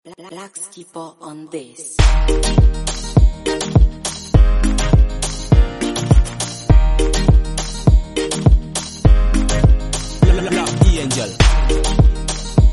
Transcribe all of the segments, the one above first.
Black skipper on this. Black Angel.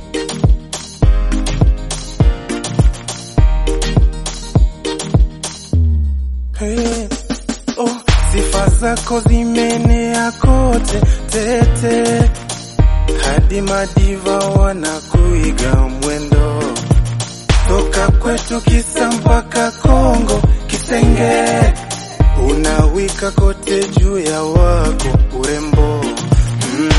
Hey, oh, sifa zako zimenea kote tete, hadi madiva wanakuiga mwendo, toka kwetu kisa mpaka Kongo Kisenge, unawika kote juu ya wako urembo mm.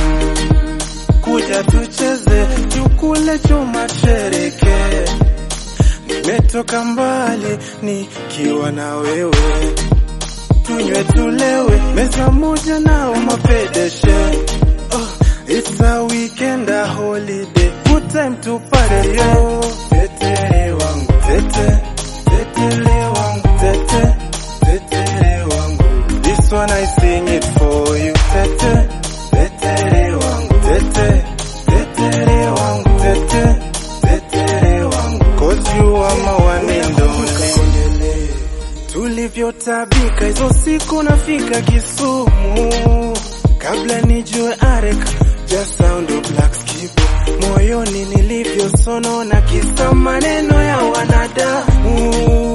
Kuja tucheze tukule chuma chereke Nimetoka mbali nikiwa na wewe, tunywe tulewe, meza moja nao mapedeshe. Oh, it's a weekend, a holiday, good time to party yo. Tete wangu, tete, tete wangu, tete, tete wangu. This one I sing it for you, tete, tete wangu, tete, tete wangu, tete, tete wangu. Cause you are my one and only. Tulivyotabika hizo siku nafika Kisumu, kabla nijue arek just sound of black skipo, moyoni nilivyosonona kisa maneno ya wanadamu,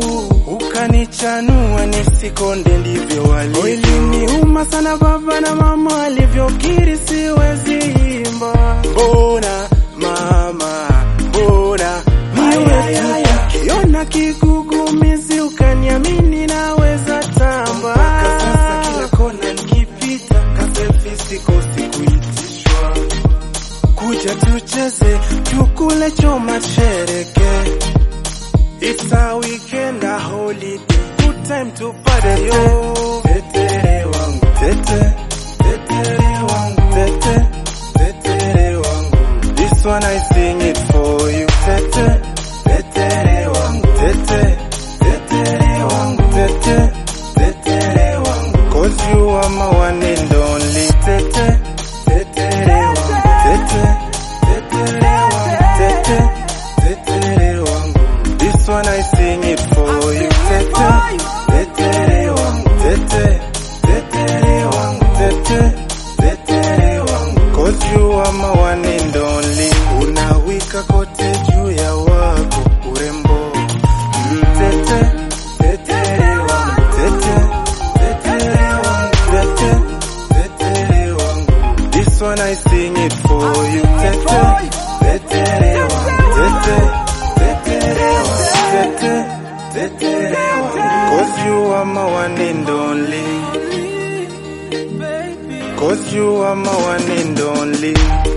ukanichanua nisikonde, ndivyo walivyo. Iliniuma sana baba na mama alivyokiri siwezi imba, mbona mama, mbona niwe tu kiona kigugumizi ukaniamini naweza tamba. Sasa kila kona nikipita kaselfi sikosi kuitishwa, kuja tucheze tukule choma tushereke. It's a weekend, a holiday, good time to party yo. Tetere wangu, tete, tetere wangu, tete, tetere wangu. This one I sing it for you, tete, tetere wangu, tete, tetere wangu, tete, tetere wangu. Cause you are my one and only, tete, tetere wangu, tete, tetere wangu, tete, tetere wangu. This one I sing it for you, tete, tetere wangu, tete, tetere wangu, tete, tetere wangu. Cause you are my one and only. Unawika kote juu ya wako urembo. Mm, Tete, tetere wangu, tete, tetere wangu, tete, tetere wangu. This one I sing it for you, tete, tetere wangu, tete, tetere wangu, tete, tetere wangu. Cause you are my one and only. Cause you are my one and only.